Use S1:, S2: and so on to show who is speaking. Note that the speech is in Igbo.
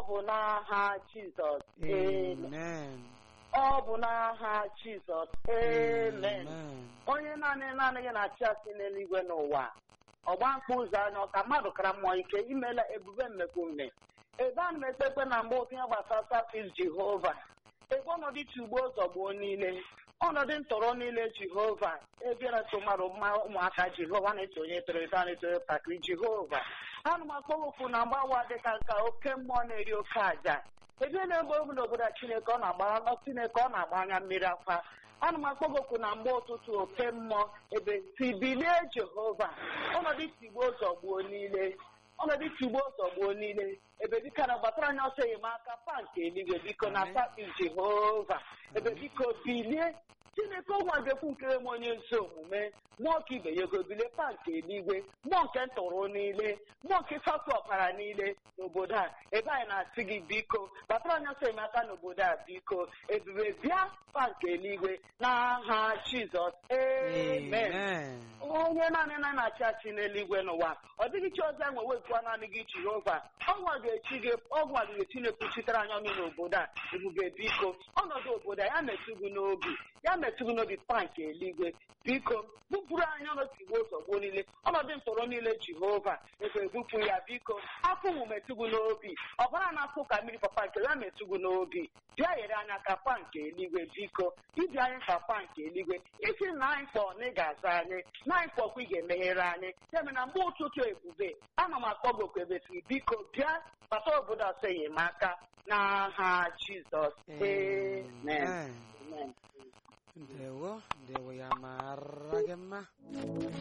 S1: bụ n'aha Jizọs amen
S2: Amen.
S1: ọ bụ n'aha Jizọs amen
S2: Amen.
S1: onye naanị naanị gị na-achị asị n'eluigwe n'ụwa ọgba mkpụ ụzọ anya ọka mmadụ kara mmụọ ike imela ebube mmekọume ebe a na m ekpe ekpe na mgbe okenye gbasara safis jehova ebe ọnọdụ ugbo ụzọ gboo niile ọnọdụ ntọrọ niile jehova ebiara so mmadụ mma ụmụaka jehova na-eto onye toro eto a na-eto ntakịrị jehova ana m akpọ okwu na mgbawa dịka nka oke mmụọ na-eri oke aja ebe na-egbe egbu n'obodo a chineke ọ na-agba chineke ọ na-agba anya mmiri akwa ana m akpọ gị okwu na mgbe ụtụtụ oke mmụọ ebe tibilie jehova ọnọdụ tigbo ụzọ gbuo niile ọnọdụ tigbo ụzọ gbuo niile ebe dịka na gbatara anya ọsọ enyemaka pa nke eluigwe biko na
S2: Amen.
S1: papi jehova ebe biko bilie chineke ụgwa ga-ekwu nke m onye ezi omume mmụọ ka ibe ya ego bilie pa nke eluigwe mmụọ nke ntụrụ niile mmụọ nke ịfapụ ọkpara niile n'obodo a ebe anyị na-asị gị biko gbatara anya ọsọ enyemaka n'obodo a biko ebube bịa pa nke eluigwe n'aha jizọs amen
S2: Amen.
S1: onye naanị na na-achị achị n'eluigwe n'ụwa ọ dịghị chi ọzọ enwe wepụa naanị gị jehova ọnwa ga-echi gị ọnwa ga-echi na-ekwuchitere anya ọnụ n'obodo a ebube biko ọnọdụ obodo a ya metụ gị n'obi ya metụ gị n'obi pa nke eluigwe biko bupụrụ anya ọnọdụ igbo ụzọ gboo niile ọnọdụ ntọrọ niile jehova ebe ebupụ ya biko afọ mụ metụ gị n'obi ọbara na-afụ ka mmiri papa nke ya metụ gị n'obi bịa nyere anya ka pa nke eluigwe biko ịdị anyị ka pa nke eluigwe isi na anyị kpọọ na ị ga-aza anyị na anyị kpọkwa ị ga-emeghere anyị ya mere na mgbe ụtụtụ ebube ana m akpọ gị okwu ebesi biko bịa kpata obodo ọsọ enyemaka n'aha jizọs amen
S2: Amen.
S1: amen
S2: Ndewo, ndewo ya mara gị mma.